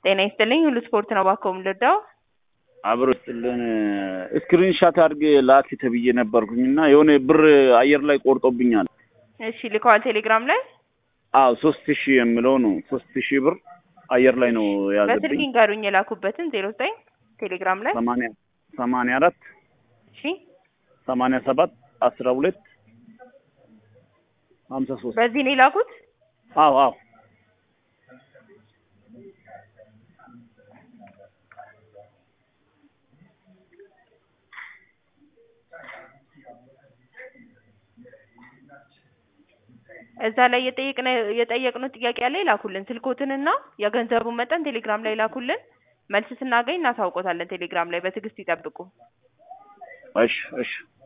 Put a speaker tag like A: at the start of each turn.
A: ጤና ይስጥልኝ ሁሉ ስፖርት ነው እባክዎ የምንረዳው?
B: አብሮ ይስጥልን ስክሪን ሻት አድርጌ ላክ ተብዬ ነበርኩኝና የሆነ ብር አየር ላይ ቆርጦብኛል።
A: እሺ ልከዋል ቴሌግራም ላይ?
B: አዎ ሶስት ሺህ የምለው ነው ሶስት ሺህ ብር አየር ላይ ነው
A: በስልክ
B: የያዘብኝ።
A: ይንገሩኝ የላኩበትን ዜሮ ዘጠኝ ቴሌግራም ላይ
B: ሰማንያ ሰማንያ አራት
A: እሺ
B: ሰማንያ ሰባት አስራ ሁለት ሀምሳ ሶስት
A: በዚህ ነው የላኩት?
B: አዎ አዎ
A: እዛ ላይ የጠየቅነ የጠየቅነው ጥያቄ አለ ይላኩልን። ስልኮትንና የገንዘቡን መጠን ቴሌግራም ላይ ላኩልን። መልስ ስናገኝ እናሳውቆታለን። ቴሌግራም ላይ በትዕግስት ይጠብቁ።
B: እሺ እሺ